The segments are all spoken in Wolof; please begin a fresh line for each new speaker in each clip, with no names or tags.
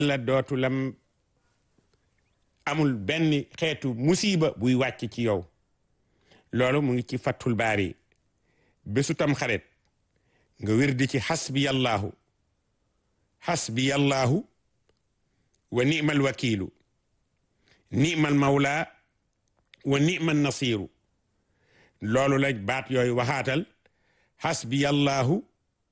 la dootu lam amul benn xeetu musiba buy wàcc ci yow loolu mu ngi ci fattul baari bésu tam xaret nga wér di ci xasbiyallahu xasbiyallahu wa ni'mal wakiilu ni'mal mawla wa ni'mal nasiru loolu la baat yooyu waxaatal xasbiyallahu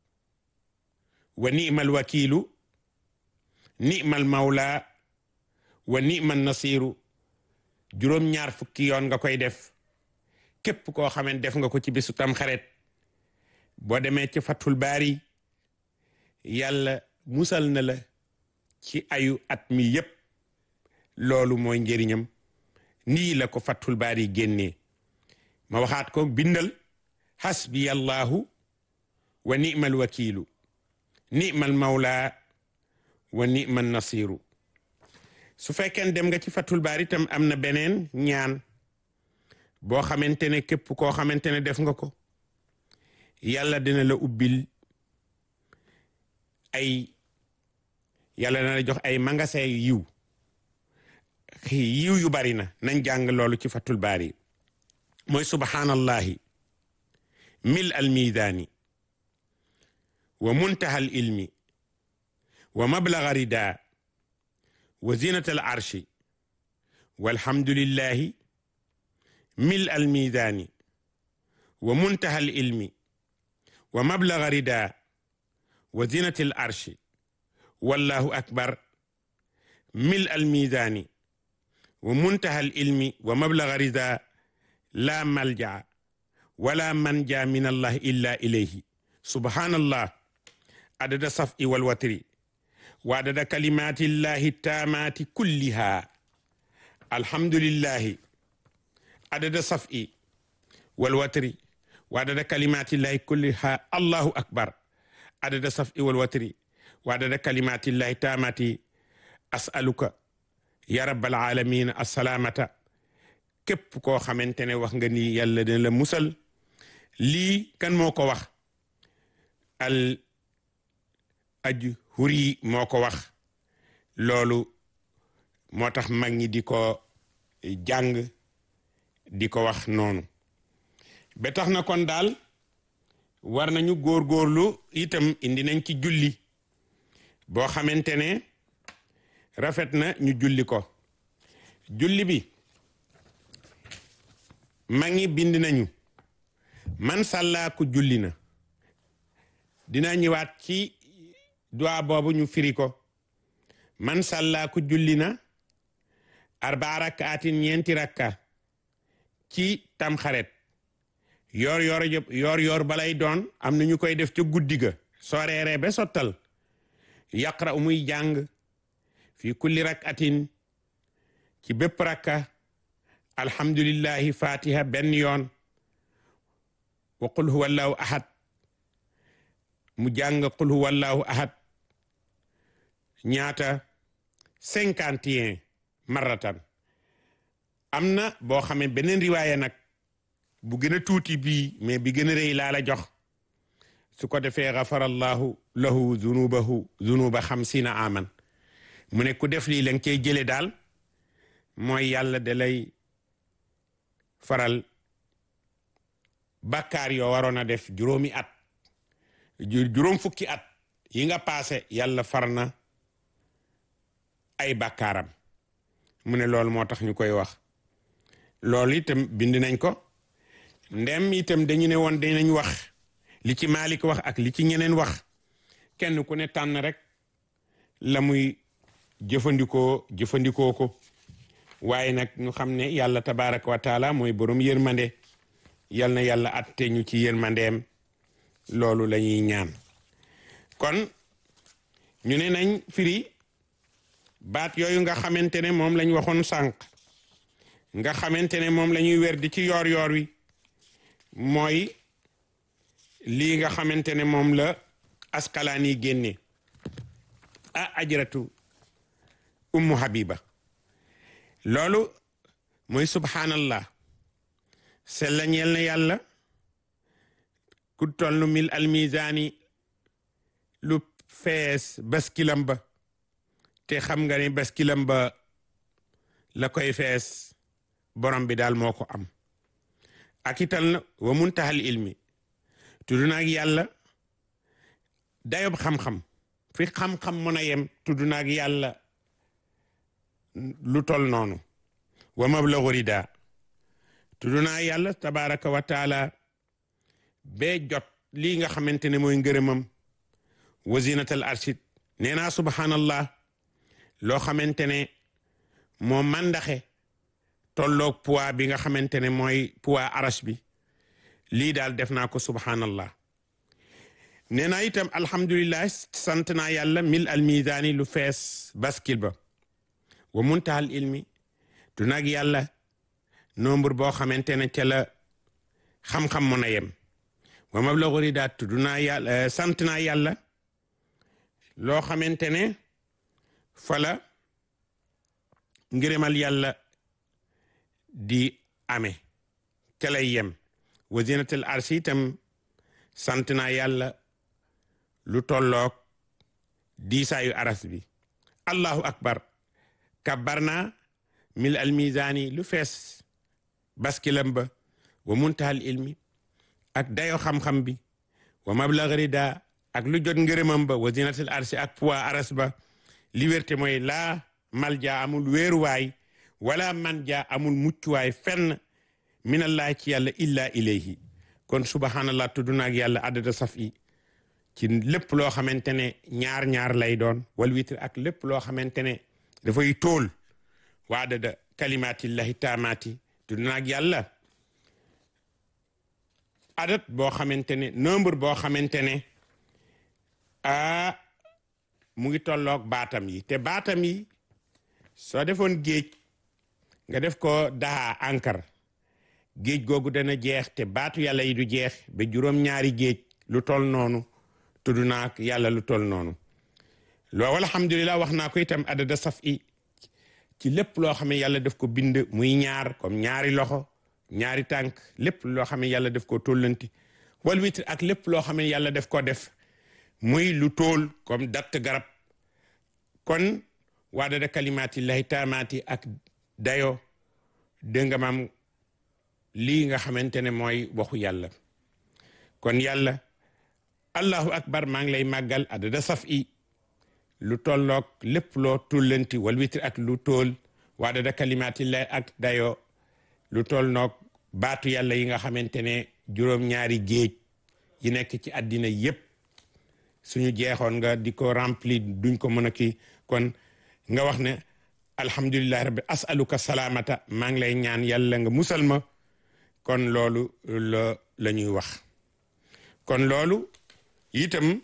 wa ni'mal wakiilu ni'mal mawla wa ni'mal nasiru juróom-ñaar fukki yoon nga koy def képp koo xamante def nga ko ci bisu tam xaret boo demee ci fatul baari yàlla musal na la ci ayu at mi yépp loolu mooy njëriñam nii la ko fatul baari génnee ma waxaat ko bindal hasbi allahu wa ni'mal wakiilu ni'mal mawla wa ni'mal nasiru su fekkee dem nga ci fatul baari itam am na beneen ñaan boo xamante ne képp koo xamante ne def nga ko yàlla dina la ubbil ay yàlla dina la jox ay magasin yiw yiw yu bari na nañ jàng loolu ci fatul baari mooy subhanallahi mil al miidaani wa muntaha al ilmi wa mablaga rida wa zinata al arshi walhamdulillahi mil al miidaani wa muntaha al ilmi wa mablaga rida wa zinati al arshi wallahu akbar mil al miidaani wa muntaha al ilmi wa mablaga rida la malja wala manja min allah illa ilayhi subhanallah adada safi wal watri wa adada kalimati llahi tamati kulliha alhamdulillahi adada safi wal watri wa adada kalimati llahi kulliha allahu akbar adada safi wal watri wa adada kalimati llahi tamati as'aluka ya rabbal alamin assalamata képp koo xamante ne wax nga ni yàlla dina la musal lii kan moo ko wax al aj huri moo ko wax loolu moo tax mag ñi di ko jàng di ko wax noonu ba tax na kon daal war nañu góorgóorlu itam indi nañ ci julli boo xamante ne rafet na ñu julli ko julli bi mag ñi bind nañu man sàllaaku julli na dina ñëwaat ci duwaa boobu ñu firi ko man sàllaaku julli na arbaa rakkaatin ñeenti rakka ci tamxaret yoor yoor yoor yoor balay doon am na ñu koy def ca guddi ga soo reeree ba sottal yaqra muy jàng fi kulli rakkatin ci bépp rakka alhamdulillahi fatiha benn yoon wa qul huwa allahu ahad mu jàng qul huwa allahu ahad ñaata cinquante et un maratan am na boo xamee beneen riwaaya nag bu gën a tuuti bii mais bi gën a rëy laa la jox su ko defee gafara allahu lahu zunubahu zunuba xamsina aman mu ne ku def lii la nga cey jële daal mooy yàlla da lay faral bàkkaar yoo waroon a def juróomi at juróom fukki at yi nga paase yàlla far na ay bàkkaaram mu ne loolu moo tax ñu koy wax loolu itam bind nañ ko ndem itam dañu ne woon dinañ wax li ci Maalik wax ak li ci ñeneen wax kenn ku ne tànn rek la muy jëfandikoo jëfandikoo ko waaye nag ñu xam ne yàlla tabaraka wa taala mooy borom yërmande yal na yàlla atte ñu ci yërmandeem loolu la ñuy ñaan kon ñu ne nañ firi baat yooyu nga xamante ne moom lañ waxoon sànq nga xamante ne moom la ñuy wer di ci yoor yoor wi mooy lii nga xamante ne moom la askalaani génne a ajratu ummu habiba loolu mooy subhanallah sella ñeel na yàlla ku toll mil almisaani lu fees baskilam ba te xam nga ni baskilam ba la koy fees borom bi daal moo ko am ak ital na wa muntahal ilmi tudd naag yàlla dayob xam-xam fi xam-xam mën a yem tudd naag yàlla lu tol noonu wa mablagu rida tudd naa yàlla tabaraka wa taala bee jot lii nga xamante ne mooy ngërëmam wasinatal arshid nee naa subhanallah loo xamante ne moo mandaxe tolloog poids bi nga xamante ne mooy poids arash bi lii daal def naa ko subhanallah nee naa itam alhamdulillah sant naa yàlla mil al misaani lu fees baskil ba wa muntahal ilmi du nag yàlla nombre boo xamante ne ca la xam-xam mën a yem wa mablagu ridaat du naa yàlla sant naa yàlla loo xamante ne fala ngërëmal yàlla di ame ca lay yem wa zinatul arsi itam sant naa yàlla lu tolloog diisaayu aras bi allahu akbar kabbar naa mil al misaani lu fees baskilam ba wa muntahal ilmi ak dayo xam-xam bi wa mablag rida ak lu jot ngërëmam ba wa zinatul arsi ak poids aras ba liberté mooy laa malja amul wéeruwaay wala man ja amul muccuwaay fenn minallahi ci yàlla illa ilayhi kon subhanallah tudd naag yàlla adada saf i ci lépp loo xamante ne ñaar-ñaar lay doon wal witr ak lépp loo xamante ne dafay tóol wa adada kalimatillahi taamaati tudd naag yàlla adat boo xamante ne nombre boo xamante ne a mu ngi tolloog baatam yi te baatam yi soo defoon géej nga def ko daa ankar géej googu dana jeex te baatu yàlla yi du jeex ba juróom-ñaari géej lu tol noonu tudd naa yàlla lu tol noonu loo alhamdulilah wax naa ko itam adada saf i ci lépp loo xam ne yàlla def ko bind muy ñaar comme ñaari loxo ñaari tànk lépp loo xam ne yàlla def ko tollanti wal witr ak lépp loo xam ne yàlla def ko def muy lu tool comme datt garab kon waadada kalimatillahi taamaati ak dayo dégg nga maam lii nga xamante ne mooy waxu yàlla kon yàlla allahu akbar maa ngi lay màggal adada saf i lu tolloog lépp loo tullanti wal witr ak lu tool waadada kalimatillahi ak dayo lu toll noog baatu yàlla yi nga xamante ne juróom-ñaari géej yi nekk ci àddina yépp suñu jeexoon nga di ko rempli duñ ko mën a kii kon nga wax ne alhamdulillahi rabbi asaluka salaamata maa ngi lay ñaan yàlla nga musal ma kon loolu la la ñuy wax kon loolu itam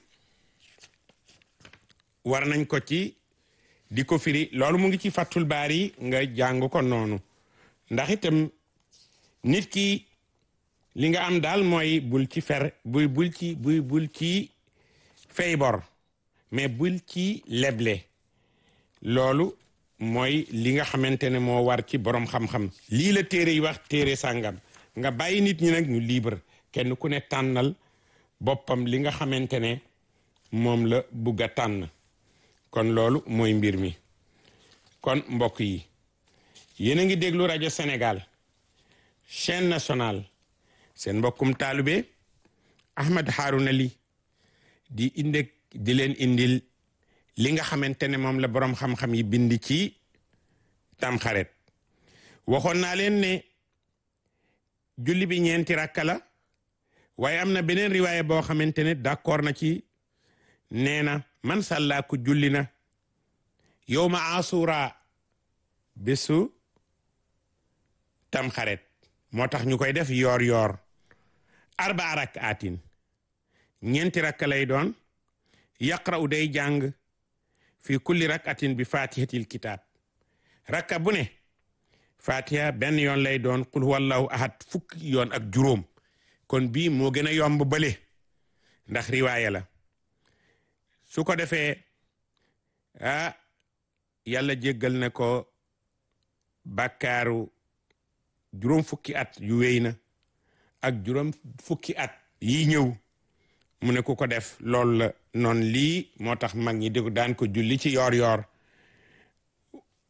war nañ ko ci di ko firi loolu mu ngi ci fàttul baari nga jàng ko noonu ndax itam nit ki li nga am daal mooy bul ci fer bul bul ci bul bul ci fay bor mais bul ci leble loolu mooy li nga xamante ne moo war ci borom xam-xam lii la téere yi wax téere sàngam nga bàyyi nit ñi nag ñu libre kenn ku ne tànnal boppam li nga xamante ne moom la bugg a tànn kon loolu mooy mbir mi kon mbokk yi yéen a ngi déglu rajo Sénégal chaîne nationale seen mbokkum taalube Ahmed Harouna Ly di inde di leen indil li nga xamante ne moom la boroom xam-xam yi bind ci tamxaret waxoon naa leen ne julli bi ñeenti rakka la waaye am na beneen riwaaya boo xamante ne d'accord na ci nee na man sàllaa ku julli na yow ma asura bésu tamxaret moo tax ñu koy def yoor yoor arba rakaatin ñeenti rakka lay doon yaqra'u day jàng fi kulli rakatin bi fatihatil kitab rakka bu ne fatiha benn yoon lay doon qul huwallahu ahad fukki yoon ak juróom kon bii moo gën a yomb bële ndax riwaaya la su ko defee ah yàlla jéggal na ko bàkkaaru juróom fukki at yu wéy na ak juróom fukki at yi ñëw mu ne ku ko def loolu la noonu lii moo tax mag ñi di daan ko julli ci yoor yoor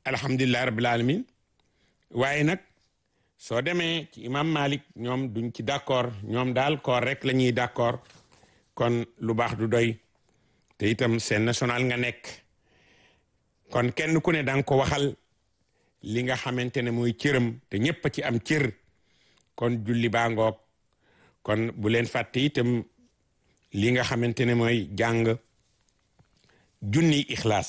alhamdulillahi rabbil alamin waaye nag soo demee ci imam malik ñoom duñ ci d'accord ñoom daal koor rek la ñuy d'accord kon lu baax du doy te itam seen national nga nekk kon kenn ku ne danga ko waxal li nga xamante ne mooy cëram te ñépp a ci am cër kon julli baa ngoog kon bu leen fàtte itam li nga xamante ne mooy jàng junni ixlaas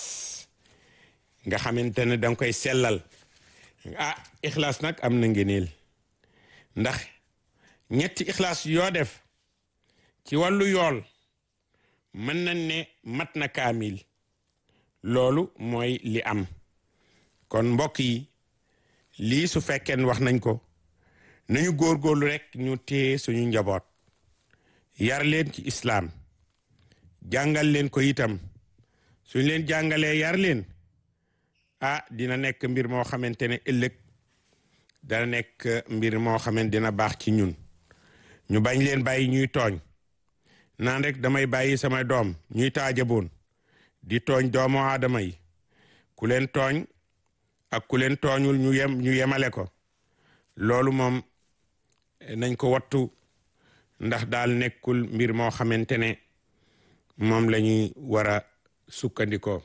nga xamante ne danga koy sellal ah ixlaas nag am na ngeneel ndax ñetti ixlaas yoo def ci wàllu yool mën nañ ne mat na kaamil loolu mooy li am kon mbokk yi lii su fekkee wax nañ ko nañu góorgóorlu rek ñu téye suñu njaboot yar leen ci islaam jàngal leen ko itam suñ leen jàngalee yar leen ah dina nekk mbir moo xamante ne ëllëg dana nekk mbir moo xamante dina baax ci ñun ñu bañ leen bàyyi ñuy tooñ naan rek damay bàyyi samay doom ñuy taajaboon di tooñ doomu aadama yi ku leen tooñ ak ku leen tooñul ñu yem ñu yemale ko loolu moom nañ ko wattu ndax daal nekkul mbir moo xamante ne moom la ñuy war a sukkandikoo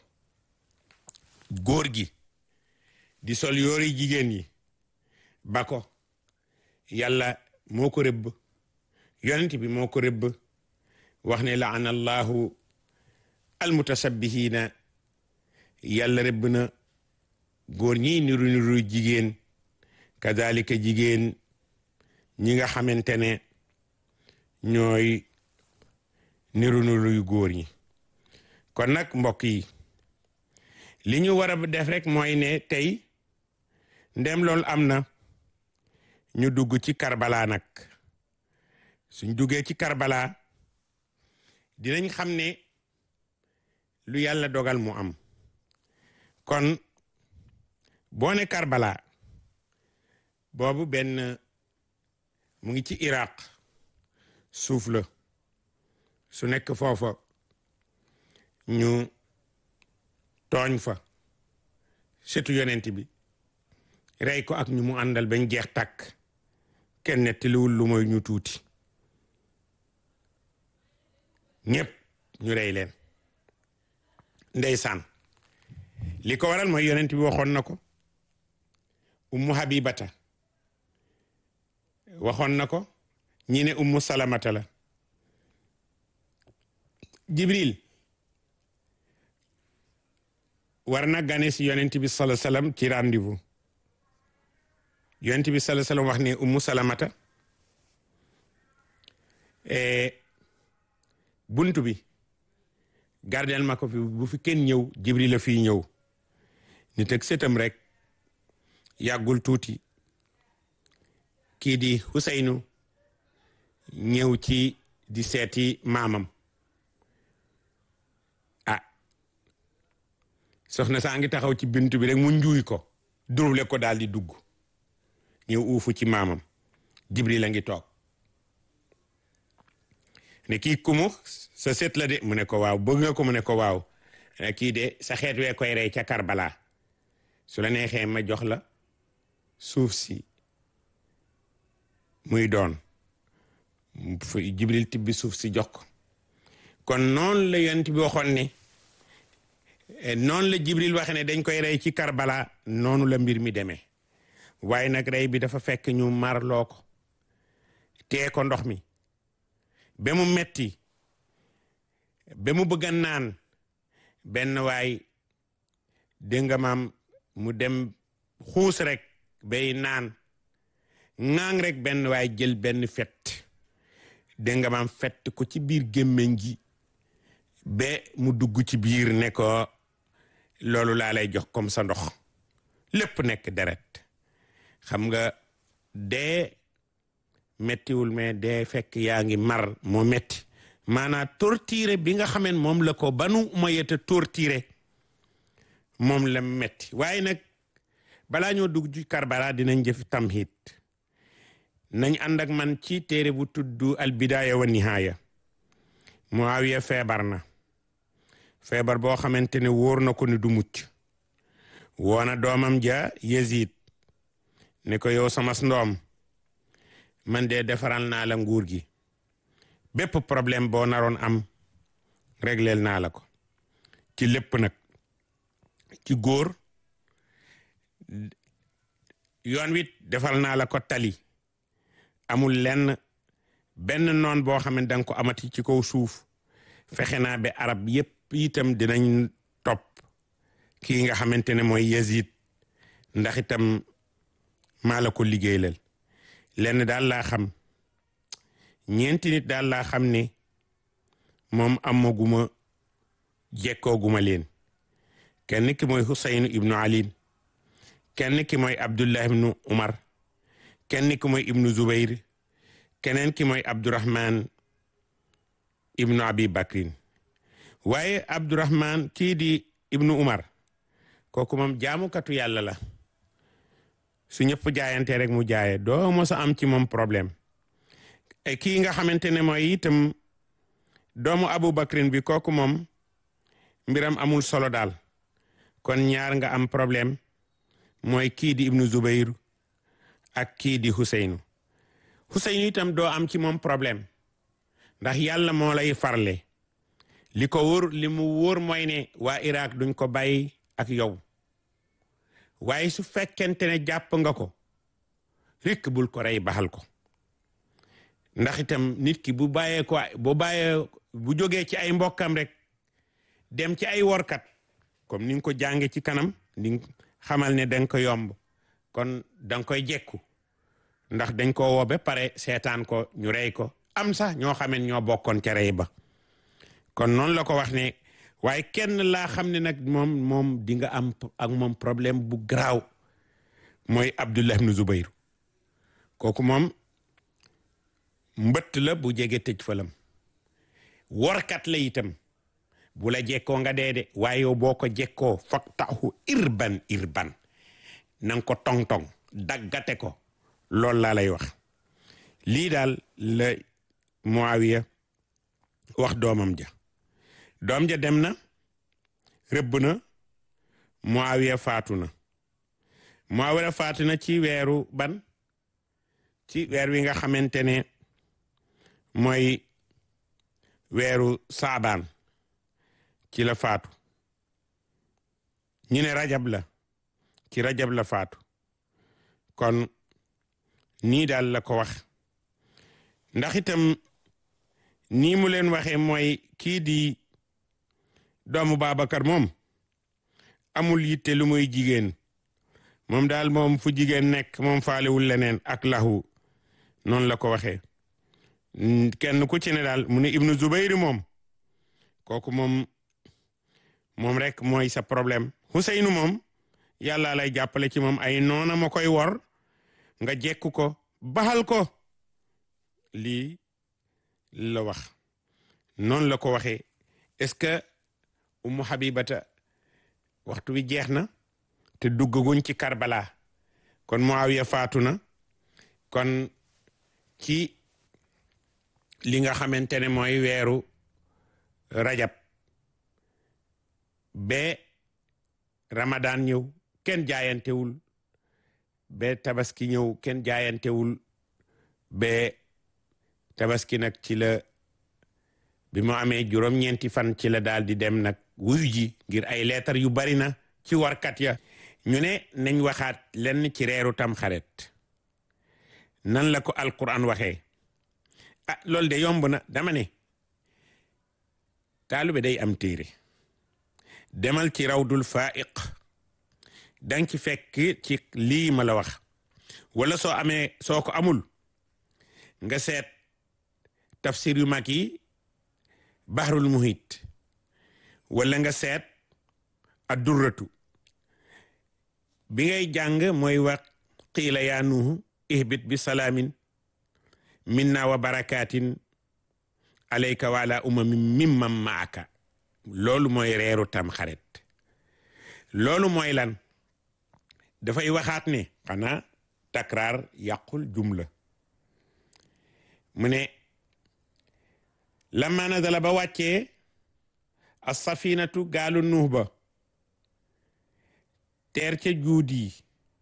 góor gi di sol yoori jigéen yi ba ko yàlla moo ko rëbb yonent bi moo ko rëbb wax ne laana allahu almutasabbihiina yàlla rëbb na góor ñi niru niru jigéen kadalika jigéen ñi nga xamante ne ñooy niru niru góor ñi kon nag mbokk yi li ñu war a def rek mooy ne tey ndem loolu am na ñu dugg ci Karbala nag suñ duggee ci Karbala dinañ xam ne lu yàlla dogal mu am kon boo ne Karbala boobu benn mu ngi ci Iraq suuf la su nekk foofa ñu tooñ fa setu yonent bi rey ko ak ñu mu àndal bañ jeex tàkk kenn nettaliwul lu mooy ñu tuuti ñépp ñu rey leen ndeysaan li ko waral mooy yonent bi waxoon na ko ummu habibata waxoon na ko ñi ne ummu salamata la jibril war na gane si yonent bi sala salam ci rendez-vous yonent bi sala salam wax ne ummu salamata buntu bi gardeel ma ko fi bu fi kenn ñëw jibril la fii ñëw ni teg setam rek yàggul tuuti kii di Huseynu ñëw ci di seeti maamam ah soxna saa ngi taxaw ci bintu bi rek mu njuuy ko durule ko daal di dugg ñëw uufu ci maamam jibril a ngi toog ne kii kumu sa seet la de mu ne ko waaw bëgg nga ko mu ne ko waaw kii de sa xeet wee koy rey ca Karbala su la neexee ma jox la suuf si muy doon jibril tibbi suuf si jox ko kon noonu la yonent bi waxoon ne noonu la jibril waxe ne dañ koy rey ci Karbala noonu la mbir mi demee waaye nag rey bi dafa fekk ñu marloo ko tee ko ndox mi ba mu metti ba mu bëgg a naan benn waay dégg nga maam mu dem xuus rek bay naan ŋaang rek benn waay jël benn fett dégg nga maam fett ko ci biir gémmiñ gi ba mu dugg ci biir ne ko loolu laa lay jox comme sa ndox lépp nekk deret xam nga dee mettiwul mais dee fekk yaa ngi mar moo metti maanaam torturé bi nga xameen moom la ko banu moyeta torturé moom la metti waaye nag balaa ñoo dugg ci Karbala dinañ jëf tamhid nañ ànd ak man ci téere bu tudd al bidaaya wa nihaaya Muawiya feebar na feebar boo xamante ne wóor na ko ni du mucc woona doomam ja Yazid ne ko yow sama ndoom man de defaral naa la nguur gi bépp problème boo naroon am régleel naa la ko ci lépp nag ci góor yoon wit defal naa la ko tali amul lenn benn noon boo xam ne danga ko amati ci kaw suuf fexe naa ba arab yépp itam dinañ topp kii nga xamante ne mooy Yazid ndax itam maa la ko liggéeylal lenn daal laa xam ñeenti nit daal laa xam ne moom amaguma jekkooguma leen kenn ki mooy Hussein ibnu Ali kenn ki mooy Abdullah ibnu Umar kenn ki mooy ibnu Zubayr keneen ki mooy Abdurahman ibnu Abi Bakrin waaye Abdurahman kii di ibnu Umar kooku moom jaamukatu yàlla la su ñëpp jaayante rek mu jaaye doo mos a am ci moom problème kii nga xamante ne mooy itam doomu Abu Bakrin bi kooku moom mbiram amul solo daal kon ñaar nga am problème mooy kii di ibnu Zubayr ak kii di Huseynu Huseynu itam doo am ci moom problème ndax yàlla moo lay farle li ko wóor li mu wóor mooy ne waa Irak duñ ko bàyyi ak yow waaye su fekkente ne jàpp nga ko rikk bul ko rey baxal ko ndax itam nit ki bu bàyyee ko bu bàyyee bu jógee ci ay mbokkam rek dem ci ay workat comme ni nga ko jànge ci kanam di xamal ne danga ko yomb kon danga koy jekku ndax dañ ko woo ba pare seetaan ko ñu rey ko am sax ñoo xameen ñoo bokkoon ca rey ba kon noonu la ko wax ne waaye kenn laa xam ne nag moom moom di nga am ak moom problème bu garaaw mooy Abdullah ibn Zubayr kooku moom mbëtt la bu jege tëj falam workat la itam bu la jekkoo nga dee de waaye yow boo ko jekkoo fak taxu irban irban nanga ko tong-tong daggate ko loolu laa lay wax lii daal la Muawiya wax doomam ja doom ja dem na rëbb na Muawiya faatu na Muawiya faatu na ci weeru ban ci weer wi nga xamante ne mooy weeru saabaan ci la faatu ñu ne rajab la ci rajab la faatu kon nii daal la ko wax ndax itam nii mu leen waxee mooy kii di doomu Babacar moom amul yitte lu muy jigéen moom daal moom fu jigéen nekk moom faalewul leneen ak lahu noonu la ko waxee kenn ku ci ne daal mu ne Ibnu Zubayr moom kooku moom moom rek mooy sa problème Huseynu moom yàlla lay jàppale ci moom ay noona ma koy wor nga jekku ko baxal ko lii la wax noonu la ko waxee est-ce que Ummu Habibata waxtu wi jeex na te duggaguñ ci Karbala kon Muawiya faatu na kon ci li nga xamante ne mooy weeru rajab ba Ramadan ñëw kenn jaayantewul ba tabaski ñëw kenn jaayantewul ba tabaski nag ci la bi mu amee juróom-ñeenti fan ci la daal di dem nag wuyu ji ngir ay leetar yu bari na ci warkat ya ñu ne nañ waxaat lenn ci reeru tam xaret nan la ko alquran waxee ah loolu de yomb na dama ne taalube day am téere demal ci rawdul faiq danga ci fekk ci lii ma la wax wala soo amee soo ko amul nga seet tafsir yu mag yi bahrul muhit wala nga seet addurratu bi ngay jàng mooy wax qiila yaa nuuhu ihbit bi salaamin minna wa barakatin alayka wa ala umamin mimman maaka loolu mooy reeru tam xaret loolu mooy lan dafay waxaat ne xanaa takraar yàqul jumla mu ne lamma nazala ba wàccee as safinatu gaalu nuux ba teer ca juud yi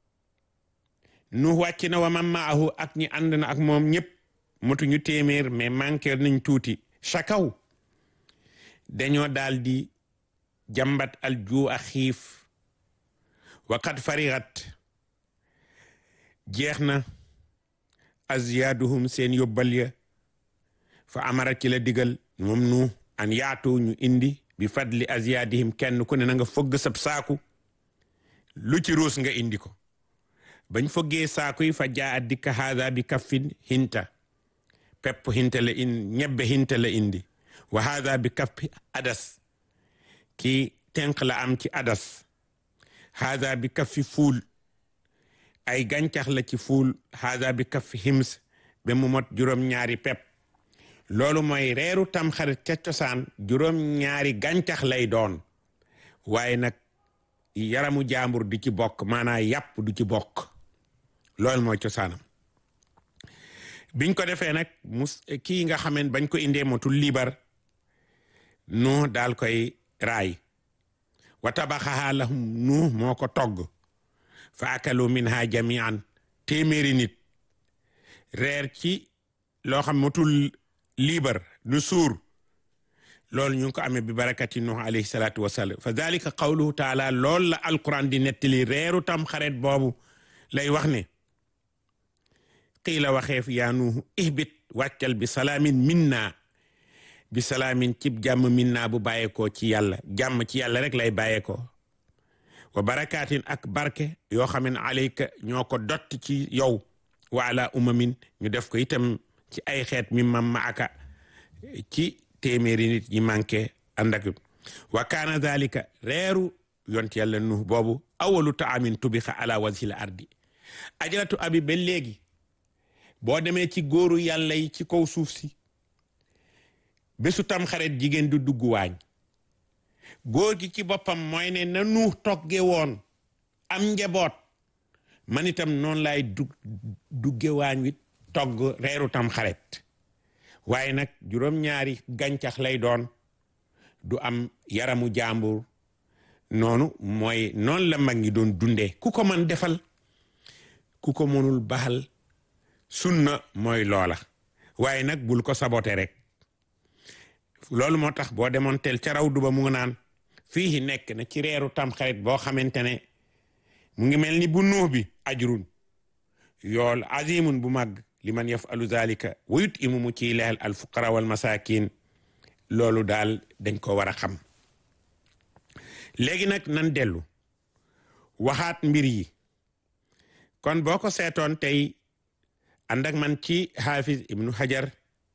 nu wàcc na wa man maahu ak ñi ànd na ak moom ñëpp motuñu téeméer mais manqué nañ tuuti chakaw dañoo daal di jàmbat al juu a xiif waqad farigat jeex na aziyaaduhum seen yóbbal ya fa amara ci la digal moom nu an yaatu ñu indi bi fadli aziyaadihim kenn ku ne na nga fogg sab saaku lu ci ruus nga indi ko bañ foggee saaku yi fa jaa a dikka haada bi kaffin hinta pepp hinta la in ñebbe hinta la indi wa haada bi kaffi adas ki tenq la am ci adas haada bi kaffi fuul ay gàncax la ci fuul haada bi kaffi hims ba mu mot juróom-ñaari pepp loolu mooy reeru tamxarit ca cosaan juróom-ñaari gàncax lay doon waaye nag yaramu jaambur du ci bokk maanaam yàpp du ci bokk loolu mooy cosaanam biñ ko defee nag mus kii nga xameen bañ ko indee motul liibar nu daal koy raay wa tabaxaha lahum nu moo ko togg fa akalu minha jamian téeméeri nit reer ci loo xam motul liibar nu suur loolu ñu ngi ko amee bi barakati nuh alayhi salaatu wasalaam fa dalika qawluhu taala loolu la alquran di nettali reeru tam xaret boobu lay wax ne qiila waxeef yaa nuuhu ihbit wàccal bi salaamin minna bi salaamin cib jàmm minna bu bàyyeekoo ci yàlla jàmm ci yàlla rek lay bàyyeekoo wa barakaatin ak barke yoo xam ne alayka ñoo ko dott ci yow wa ala umamin ñu def ko itam ci ay xeet mi mam ma aka ci téeméeri nit ñi manqué ànd ak wa kaana dalika reeru yont yàlla nuh boobu awalu taamin tubixa ala wajhil ardi ajaratu abi ba léegi boo demee ci góoru yàlla yi ci kaw suuf si bésu tam xaret jigéen du dugg waañ góor gi ci boppam mooy ne na nuux togge woon am njaboot man itam noonu laay dug dugge waañ wi togg reeru tam xaret waaye nag juróom-ñaari gàncax lay doon du am yaramu jàmbur noonu mooy noonu la mag ñi doon dundee ku ko man defal ku ko mënul baxal sunna mooy loola waaye nag bul ko sabote rek loolu moo tax boo demoon tel ca raw duba mu nga naan fii nekk na ci reeru tamxarit boo xamante ne mu ngi mel ni bu nuux bi ajrun yool azimun bu màgg li man yafalu zalika wayut imu mu ciy leel al fuqara wal masakin loolu daal dañ ko war a xam léegi nag nan dellu waxaat mbir yi kon boo ko seetoon tey ànd ak man ci xaafis ibnu hajar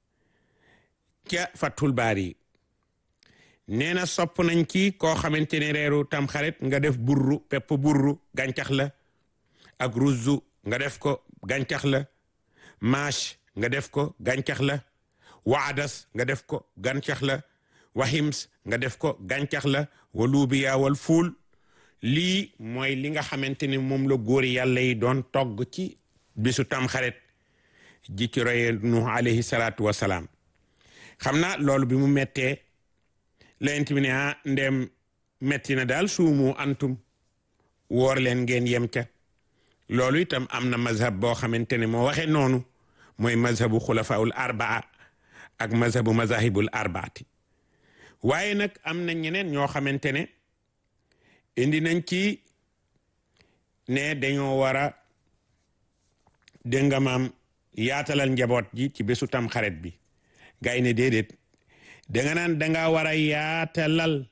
ca fathul baari nee na sopp nañ ci koo xamante ne reeru tamxarit nga def burru pepp burru gàncax la ak ruzzu nga def ko gàncax la maash nga def ko gàncax la waadas nga def ko gàncax la wahims nga def ko gàncax la waluubiya wal fuul lii mooy li nga xamante ne moom la góori yàlla yi doon togg ci bisu tamxarit ji ci roye nuh alayhi salaatu wasalaam xam naa loolu bi mu mettee layent bi ne ah ndem metti na daal suumu antum woor leen ngeen yem ca loolu itam am na mazhab boo xamante ne moo waxee noonu mooy mazhabu xulafaul arbaa ak mazhabu mazahibul arbaati waaye nag am na ñeneen ñoo xamante ne indi nañ ci ne dañoo war a dégg nga maam yaatalal njaboot ji ci bésu tam xaret bi gay ne déedéet danga naan danga war a yaatalal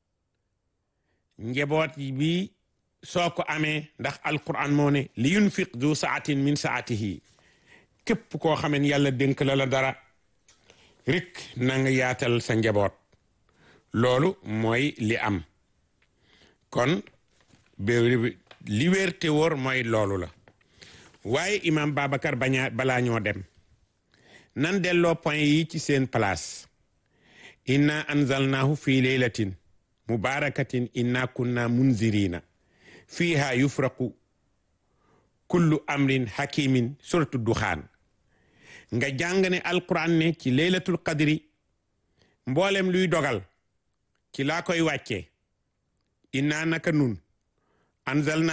njaboot bi soo ko amee ndax alquran moo ne li yunfiq du saatin min saatihi képp koo xamen yàlla dénk la la dara rik na nga yaatal sa njaboot loolu mooy li am kon li wér te wóor mooy loolu la waaye imam Babacar bañaa balaa ñoo dem nan delloo point yi ci seen place inna anzalnahu fi laylatin mubarakatin inna kunna munzirina fiha yufraqu kullu amrin hakimin suratu duxaan nga jàng ne alquran ne ci laylatul qadri mboolem luy dogal ci laa koy wàccee inna naka nun anzalna